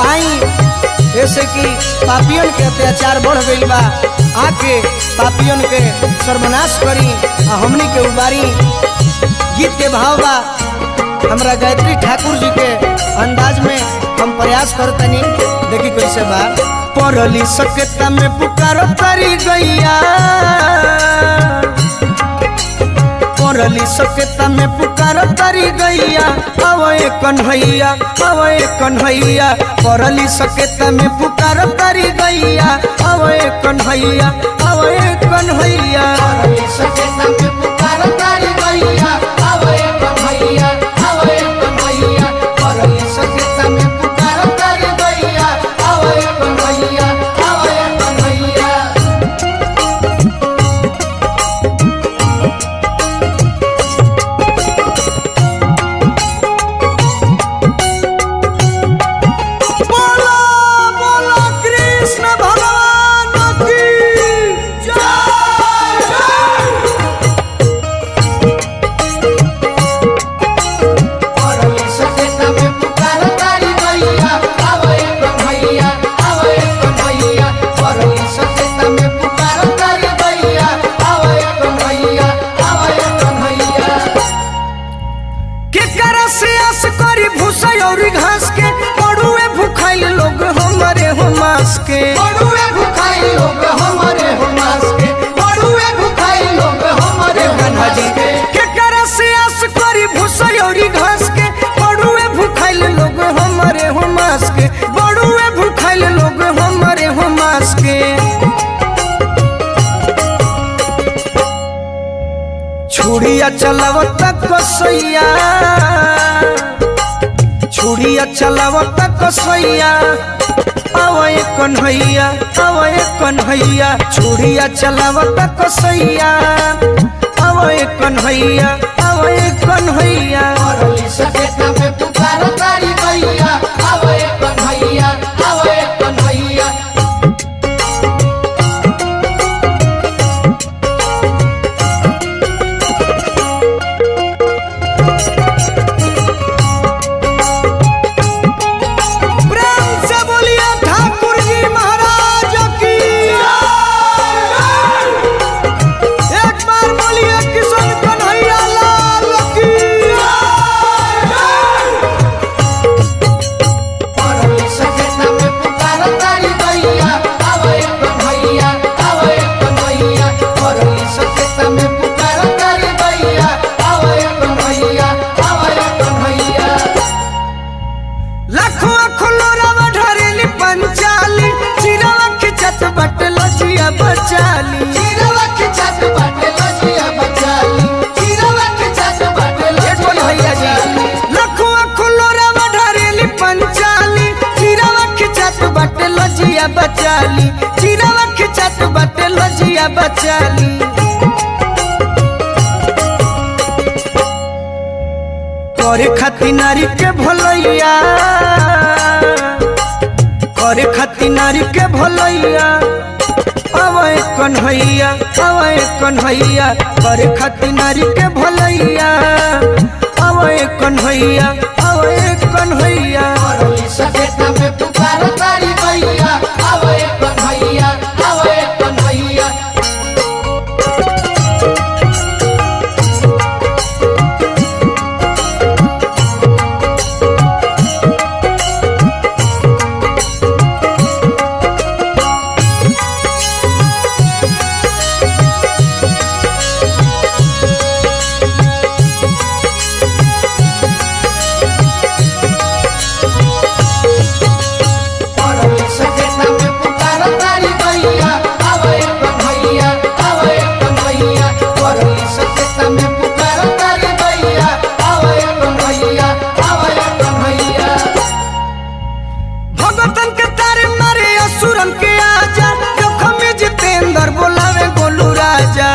आई ऐसे कि पापियन के अत्याचार बढ़ गईल बा आके पापियन के सर्वनाश करी आ हमनी के उबारी गीत के भाव बा हमरा गायत्री ठाकुर जी के अंदाज में हम प्रयास करतनी देखी कैसे बा पढ़ली सकेता में पुकारो करी गैया पढ़ली सकेता में पुकारो करी गैया अवे कन्हैया अवे कन्हैया पढ़ली सकेता में पुकारो करी गैया अवे कन्हैया अवे कन्हैया बोलो बोलो कृष्ण भगवान की के करस आस करी भूसा और घास के पड़ुए भूखाइल लोग हमारे हो मास के के करस आस करी भूसा और घास के पड़ुए भूखाइल लोग हमारे हो मास के बड़ुए भूखाइल लोग हमारे हो मास के छुड़िया चलावत कसैया छुड़िया चलावत कसैया अवय कन्हैया अवय कन्हैया छुड़िया चलावत कसैया अवय कन्हैया अवय कन्हैया प्रेम से बोलिए ठाकुर जी महाराज की एक बार बोलिए किशन कन्हैया लाल की लाखों खुलोरावा ढरेली पंचाली चिरवा खिचत बट लजिया बचाली देखो भैया जी लाखों खुलोरावा ढरेली पंचाली चिरवा खिचत बट लजिया बचाली चिरवा खिचत बट लजिया बचाली करे खाती नारी के भलैया करे खाती नारी के भलैया अवय कन्हैया अवय कन्हैया करे खाती नारी के भलैया अवय कन्हैया अवय कन्हैया भगतन के तारे मारे असुरन के आजा जोखम में जितेंद्र बोलावे गोलू राजा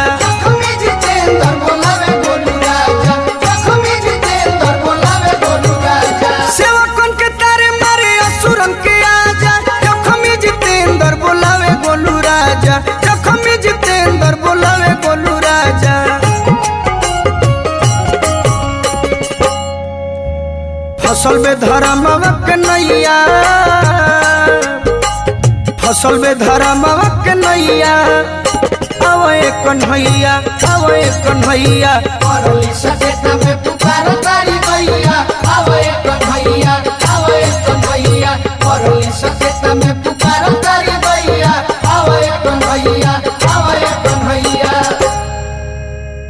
सेवकन के तारे मारे असुरन के आजा जोखम में जितेंद्र बोलावे गोलू राजा जोखम में जितेंद्र बोलावे गोलू राजा फसल में धर्म के नैया फसल में धर्मवा के नैया अवे कन्हैया अवे कन्हैया करली सकेता में पुकार